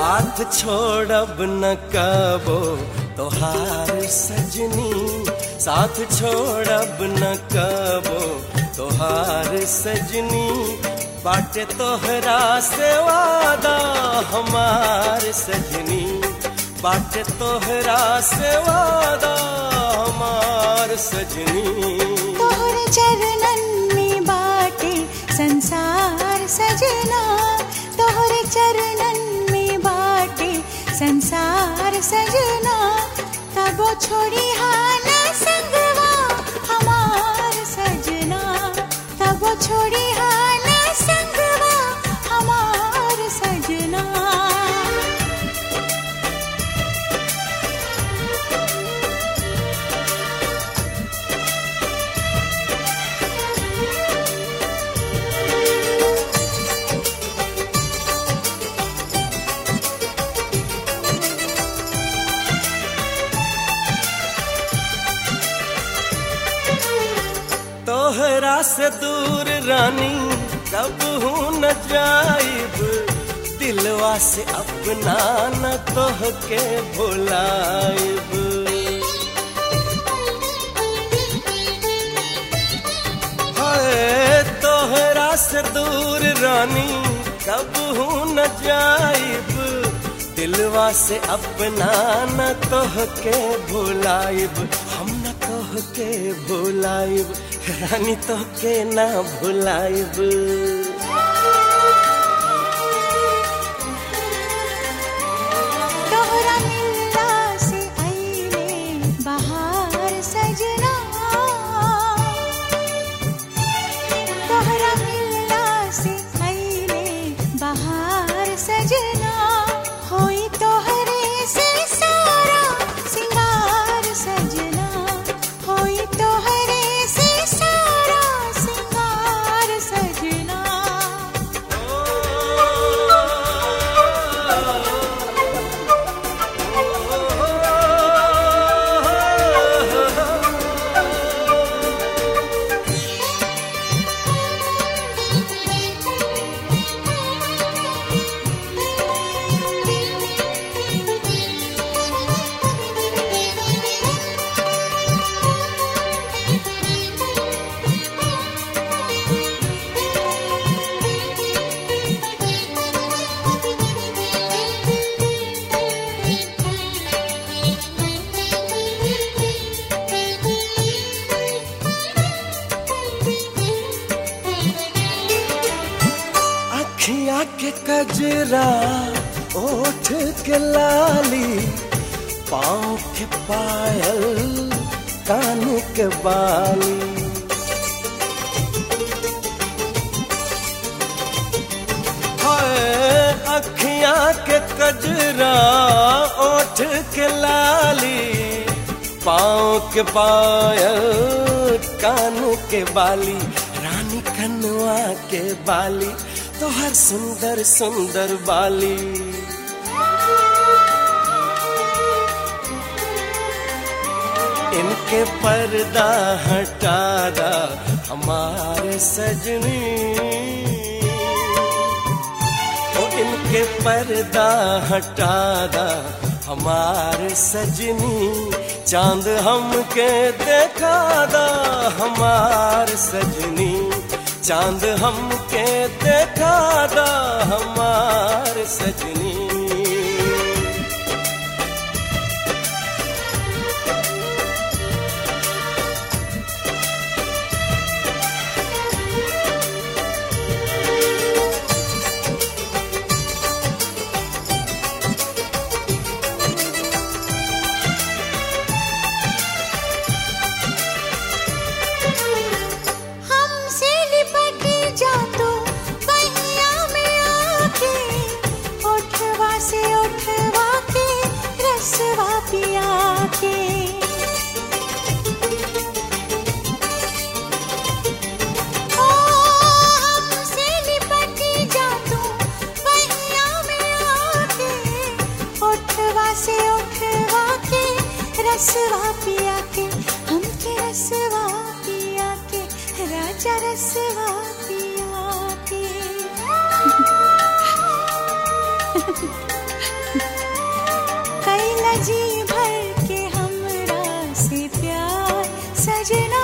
साथ छोड़ब न कबो तोहार सजनी साथ छोड़ब न कबो तोहार सजनी बाटे तोहरा से वादा हमार सजनी बाटे तोहरा से वादा हमार सजनी तोहर चरणन में बाटे संसार सजना तोहर चरणन में बाटे संसार सजना तबो छोड़ी हाना संगवा हमार सजना तबो छोड़ी हाना संगवा हमार सजना तोहरा से दूर रानी कब हूँ न जाइब दिलवा से अपना न तोह के भुलाइब हाय तोहरा से दूर रानी कब हूँ न जाइब दिलवा से अपना न तोह के भुलाइब हम न तोह के भुलाइब रानी तोह के ना भुलाइब तोहरा मिलला से आईले बहार सजना तोहरा मिलला से आईले बहार सजना होई तोहरे से सारा सिंगार सजना होई तोहरे से सारा सिंगार सजना अखियाँ के कजरा ओठ के लाली पाँव के पायल कान के बाली हाय अखियाँ के कजरा ओठ के लाली पाँव के पायल कान के बाली रानी कनुआ के बाली तोहर सुंदर सुंदर बाली इनके पर्दा हटा दा हमारे सजनी ओ इनके पर्दा हटा दा हमारे सजनी चांद हमके देखा दा हमार सजनी चांद हमके देखा दा हमार सजनी हमसे लिपट जा तू बहिया में आके उठवा से उठवा के रसवा पिया के ओ हमसे लिपट जा तू बहिया में आके उठवा से उठवा के रसवा पिया के हमके रसवा पिया के राजा रसवा पिया के जी भर के हमरा से प्यार सजना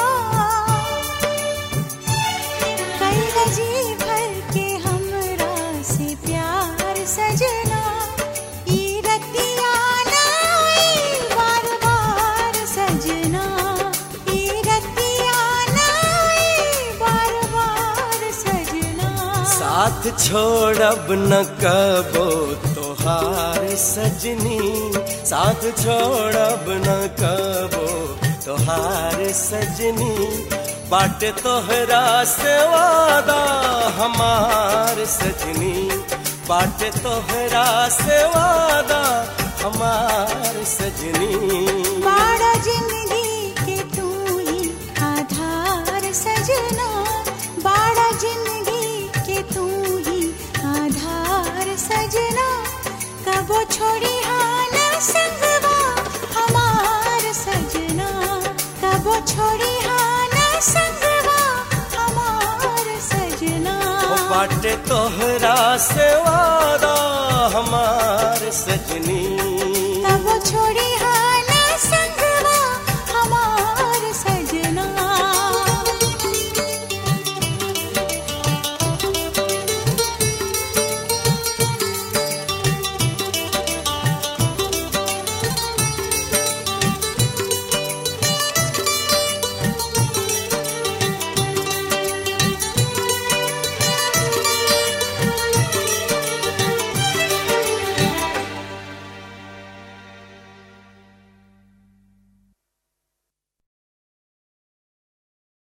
कैला जी भर के हमरा से प्यार सजना ई रतिया नाई बार बार सजना ई रतिया नाई बार बार सजना साथ छोड़ब न कबो तोहार सजनी साथ छोड़ब न कबो तोहार सजनी बाट तोहरा से वादा हमार सजनी बाट तोहरा से वादा हमार सजनी बाड़ा जिंदगी के तू ही आधार सजना बाड़ा जिंदगी के तू ही आधार सजना कबो छोड़ी हाना संगवा हमार सजना कबो छोड़ी हाना संगवा हमार सजना ओ बाटे तोहरा से वादा हमार सजनी कबो छोड़ी हाना